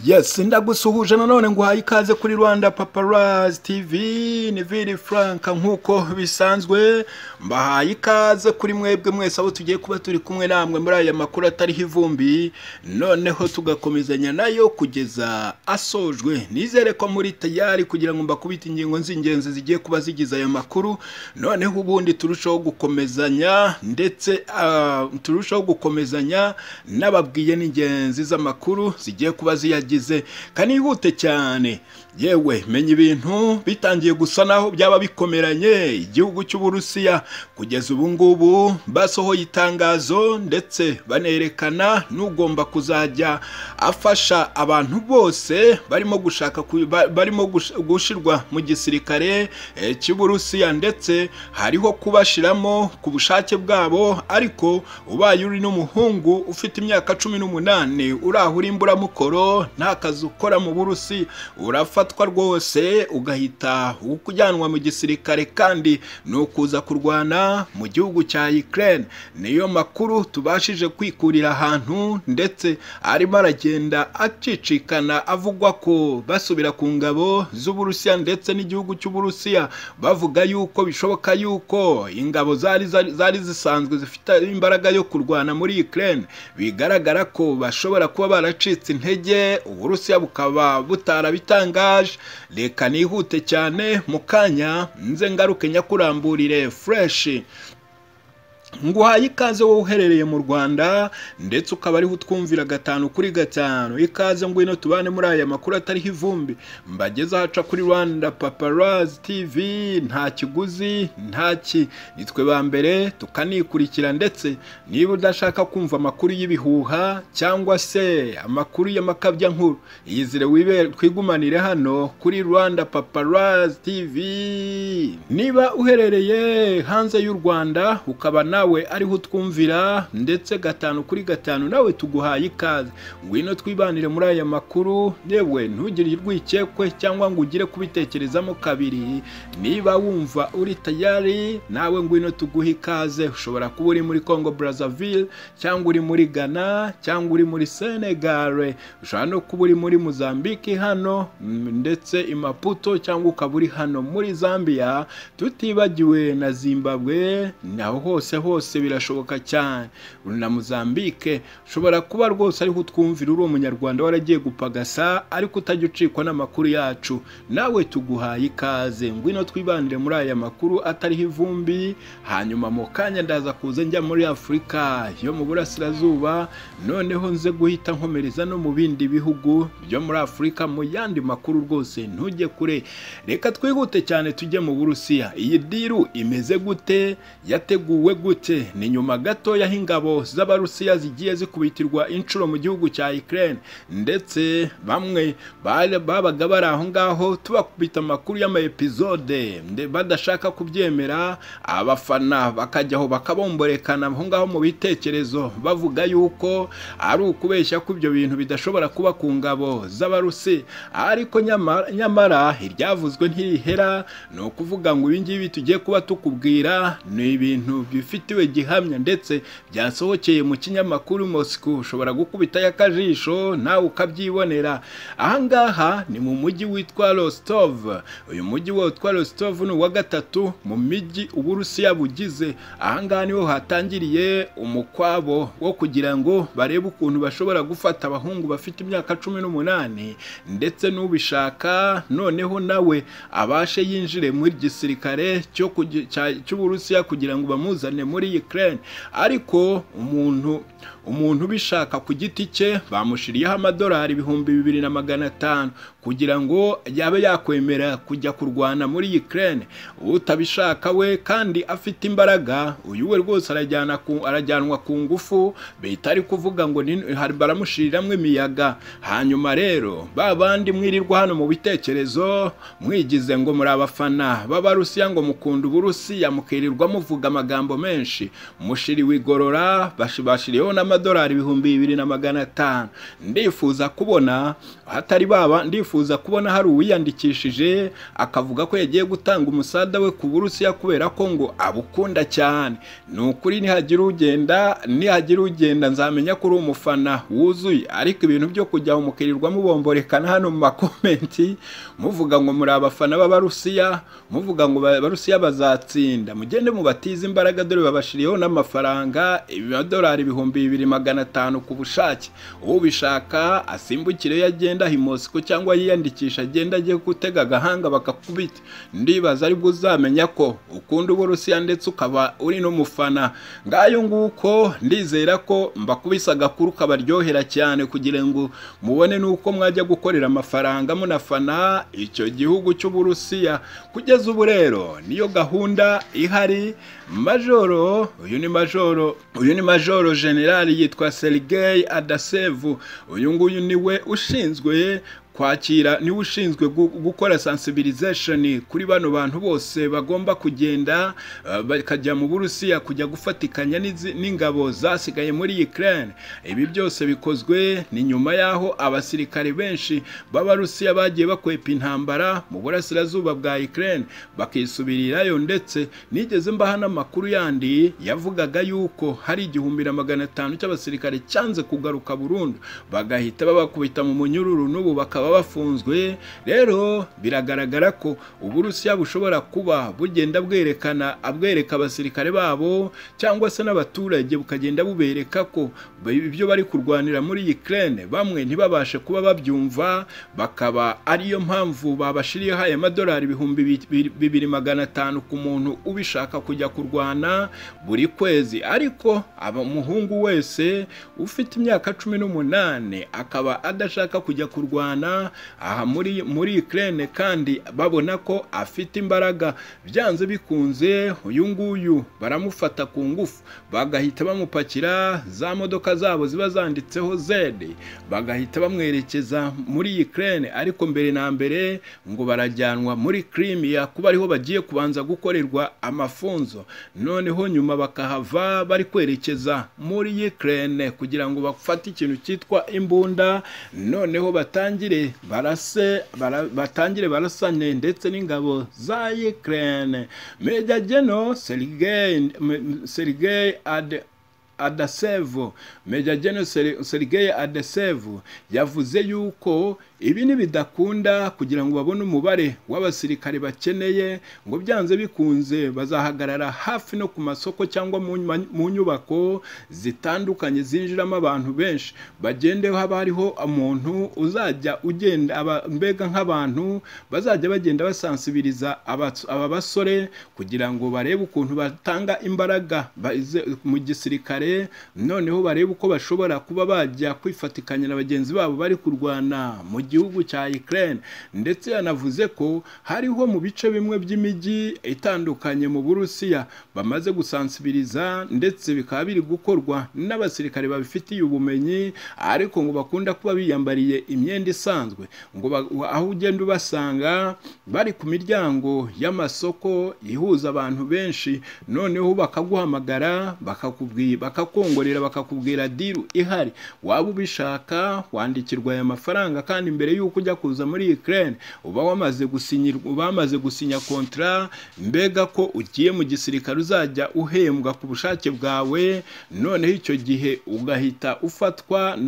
yes ndagusuhuje nanone nguhaye ikaze kuri rwanda paparazi tivi ni viri frank nk'uko bisanzwe mbahaye ikaze kuri mwebwe mwese aho tugiye kuba turi kumwe namwe muri aya makuru atariho ivumbi noneho tugakomezanya nayo kugeza asojwe nizere ko muri tayari kugira ngo mbakubite ingingo z'ingenzi zigiye kuba zigize aya makuru noneho ubundi turushaho gukomezanya ndetse ah, turushaho gukomezanya n'ababwiye n'ingenzi z'amakuru zigiye kuba ziyagize kanihute cyane yewe menya ibintu bitangiye gusa naho byaba bikomeranye igihugu cy'uburusiya kugeza ubu ngubu basohoye itangazo ndetse banerekana n'ugomba kuzajya afasha abantu bose barimo gushaka ku- ba- barimo gush- gushyirwa mu gisirikare eh, cy'uburusiya ndetse hariho kubashiramo ku bushake bwabo ariko ubaye uri n'umuhungu ufite imyaka cumi n'umunani uraho uri imburamukoro nta kazi ukora mu burusi urafatwa rwose ugahita ukujyanwa mu gisirikare kandi ni ukuza kurwana mu gihugu cya Ukraine niyo makuru tubashije kwikurira ahantu ndetse arimo aragenda acicikana avugwa ko basubira ku ngabo z'uburusiya ndetse n'igihugu cy'uburusiya bavuga yuko bishoboka yuko ingabo zari zari zari zisanzwe zifite imbaraga yo kurwana muri Ukraine bigaragara ko bashobora kuba baracitse intege uburusiya bukaba butarabitangaje reka nihute cyane mu kanya nze ngaruke nyakuramburire fureshi nguhaye ikaze wowe uherereye mu rwanda ndetse ukaba ariho utwumvira gatanu kuri gatanu ikaze ngwino tubane muri aya makuru atariho ivumbi mbageze ahaca kuri rwanda paparazi tivi nta kiguzi nta ki ni twe ba mbere tukanikurikira ndetse niba udashaka kumva amakuru y'ibihuha cyangwa se amakuru y'amakabya nkuru yizire wibere twigumanire hano kuri rwanda paparazi tivi niba uherereye hanze y'u rwanda ukaba nawe ariho utwumvira ndetse gatanu kuri gatanu nawe tuguhaye ikaze ngwino twibanire muri aya makuru yewe ntugire urwikekwe cyangwa ngo ugire kubitekerezamo kabiri niba wumva uri tayari nawe ngwino tuguhe ikaze ushobora kuba uri muri congo brazzaville cyangwa uri muri ghana cyangwa uri muri senegare ushobora no kuba uri muri mozambique hano mm, ndetse i maputo cyangwa ukaba uri hano muri zambia tutibagiwe na zimbabwe naho hose hose birashoboka cyane uri na mozambique ushobora kuba rwose ariho utwumvira uri umunyarwanda waragiye gupagasa ariko utajya ucikwa n'amakuru yacu nawe tuguhaye ikaze ngwino twibanire muri aya makuru atariho ivumbi hanyuma mu kanya ndaza kuza njya muri afurika yo mu burasirazuba noneho nze guhita nkomereza no mu bindi bihugu byo muri afurika mu yandi makuru rwose ntujye kure reka twihute cyane tujye mu burusiya iyi diru imeze gute yateguwe gute ni nyuma gatoya aho ingabo z'abarusiya zigiye zikubitirwa inshuro mu gihugu cya Ukraine ndetse bamwe bari- babaga bari aho ngaho tubakubita amakuru y'amaepizode nde- badashaka kubyemera abafana bakajyaho bakabomborekana aho ngaho mu bitekerezo bavuga yuko ari ukubeshya ko ibyo bintu bidashobora kuba ku ngabo z'abarusi ariko nyamara, nyamara iryavuzwe ntirihera ni ukuvuga ngo ibi ngibi tugiye kuba tukubwira ni ibintu bifitiwe gihamya ndetse byasohokeye mu kinyamakuru Moscow ushobora gukubitayo akajisho nawe ukabyibonera aha ngaha ni mu mujyi witwa Rostov uyu mujyi witwa Rostov ni uwa gatatu mu mijyi uburusiya bugize aha ngaha niho hatangiriye umukwabo wo kugira ngo barebe ukuntu bashobora gufata abahungu bafite imyaka cumi n'umunani ndetse n'ubishaka noneho nawe abashe yinjire mu gisirikare cyo kugi- cya- cy'uburusiya kugira ngo bamuzane muri Ukraine ariko umuntu umuntu ubishaka ku giti cye bamushiriyeho amadolari ibihumbi bibiri na magana atanu kugira ngo yabe yakwemera kujya kurwana muri Ukraine utabishaka we kandi afite imbaraga uyu we rwose arajyana ku, arajyanwa ku ngufu bihita ari kuvuga ngo ni- hari- baramushiriramwo imiyaga hanyuma rero ba bandi mwirirwa hano mu bitekerezo mwigize ngo muri abafana b'abarusiya ngo mukunda uburusiya mukirirwa muvuga amagambo menshi benshi mushiriwe igorora bashibashiriyeho n'amadolari ibihumbi bibiri na magana atanu ndifuza kubona hatari baba ndifuza kubona hari uwiyandikishije akavuga ko yagiye gutanga umusada we ku burusiya kubera ko ngo abukunda cyane ni ukuri nihagira ugenda nihagira ugenda nzamenya ko uri umufana wuzuye ariko ibintu byo kujya umukiririrwa mubomborekana hano mu makomenti muvuga ngo muri abafana b'abarusiya muvuga ngo abarusiya bazatsinda mugende mubatize imbaraga dore babashiriyeho n'amafaranga amadolari ibihumbi bibiri magana atanu ku bushake ubishaka asimbukire iyo agenda himosiko cyangwa yiyandikisha agenda agiye gutega agahanga bakakubita ndibaza aribwo uzamenya ko ukunda uburusiya ndetse ukaba uri n'umufana ngayo nguko ndizera ko mbakubise agakuru kabaryohera cyane kugira ngo mubone n'uko mwajya gukorera amafaranga munafana icyo gihugu cy'uburusiya kugeza ubu rero niyo gahunda ihari majoro uyu ni majoro uyu ni majoro generali yitwa serigei adasevu uyu nguyu niwe ushinzwe kwakira niwe ushinzwe gukora sensibilization kuri bano bantu bose bagomba kugenda bakajya mu burusiya kujya gufatikanya n'ingabo zasigaye muri Ukraine ibi byose bikozwe ni nyuma y'aho abasirikare benshi b'abarusiya bagiye bakwepa intambara mu burasirazuba bwa Ukraine bakisubirirayo ndetse nigeze mbaha n'amakuru yandi yavugaga yuko hari igihumbi na magana atanu cy'abasirikare cyanze kugaruka burundu bagahita babakubita mu munyururu n'ubu bakaba bakaba bafunzwe rero biragaragara ko uburusiya bushobora kuba bugenda bwerekana abwereka abasirikare babo cyangwa se n'abaturage bukagenda bubereka ko ibyo bari kurwanira muri Ukraine bamwe ntibabashe kuba babyumva bakaba ariyo mpamvu babashiriyeho aya madolari ibihumbi bibiri magana atanu ku muntu ubishaka kujya kurwana buri kwezi ariko umuhungu wese ufite imyaka cumi n'umunani akaba adashaka kujya kurwana aha muri muri Ukraine kandi babona ko afite imbaraga byanze bikunze uyu nguyu baramufata ku ngufu bagahita bamupakira za modoka zabo ziba zanditseho Z bagahita bamwerekeza muri Ukraine ariko mbere na mbere ngo barajyanwa muri Crimea kuba ariho bagiye kubanza gukorerwa amafunzo noneho nyuma bakahava bari kwerekeza muri Ukraine kugira ngo bafate ikintu cyitwa imbunda noneho batangire barase batangire barasane ndetse n'ingabo za Ukraine Major General Sergei Sergei Ad Adasevu Major General Sergei Adasevu yavuze yuko ibi nibidakunda kugira ngo babone umubare w'abasirikare bakeneye ngo byanze bikunze bazahagarara hafi no ku masoko cyangwa mu nyubako zitandukanye zinjiramo abantu benshi bagende haba hariho umuntu uzajya ugenda mbega nk'abantu bazajya bagenda basansibiriza aba basore kugira ngo barebe ukuntu batanga imbaraga mu gisirikare noneho barebe uko bashobora kuba bajya kwifatikanya na bagenzi babo bari kurwana mu gihugu cya Ukraine ndetse yanavuze ko hariho mu bice bimwe by'imijyi itandukanye mu Burusiya bamaze gusansibiriza ndetse bikaba biri gukorwa n'abasirikare babifitiye ubumenyi ariko ngo bakunda kuba biyambariye imyenda isanzwe ngo aho ugenda ubasanga bari ku miryango y'amasoko ihuza abantu benshi noneho bakaguhamagara bakakubwira bakakongorera bakakubwira diru ihari waba ubishaka wandikirwa aya mafaranga kandi mbere y'uko ujya kuza muri Ukraine uba wamaze gusinyirwa bamaze gusinya kontra mbega ko ugiye mu gisirikare uzajya uhembwa ku bushake bwawe noneho icyo gihe ugahita ufatwa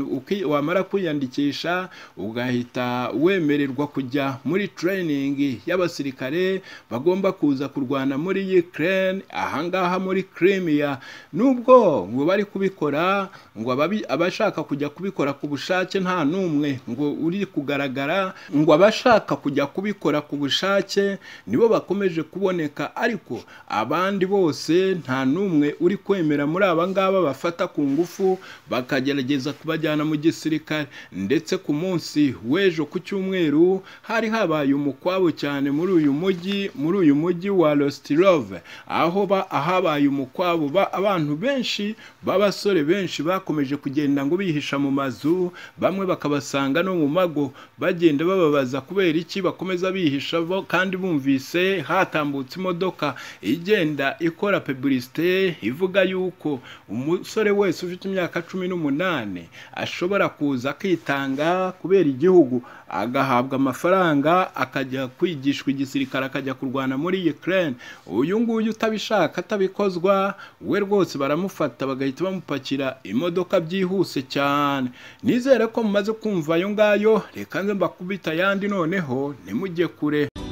wamara kwiyandikisha ugahita wemererwa kujya muri training y'abasirikare bagomba kuza kurwana muri Ukraine ahangaha muri Crimea nubwo ngo bari kubikora ngo abashaka kujya kubikora ku bushake nta n'umwe ngo uri kugaragara ngo abashaka kujya kubikora ku bushake nibo bakomeje kuboneka ariko abandi bose nta n'umwe uri kwemera muri aba ngaba bafata ku ngufu bakagerageza kubajyana mu gisirikare ndetse ku munsi w'ejo ku cyumweru hari habaye umukwabo cyane muri uyu mujyi muri uyu mujyi wa Rostirove aho ba ahabaye umukwabo abantu benshi b'abasore benshi bakomeje kugenda ngo bihisha mu mazu bamwe bakabasanga no mu mago bagenda bababaza kubera iki bakomeza bihisha bo kandi bumvise hatambutse imodoka igenda ikora publicité ivuga yuko umusore wese ufite imyaka cumi n'umunani ashobora kuza akitanga kubera igihugu agahabwa amafaranga akajya kwigishwa igisirikare akajya kurwana muri Ukraine uyu nguyu utabishaka atabikozwa we rwose baramufata bagahita bamupakira imodoka byihuse cyane nizere ko mumaze kumva ayo ngayo reka nze mbakubita ayandi noneho ntimujye kure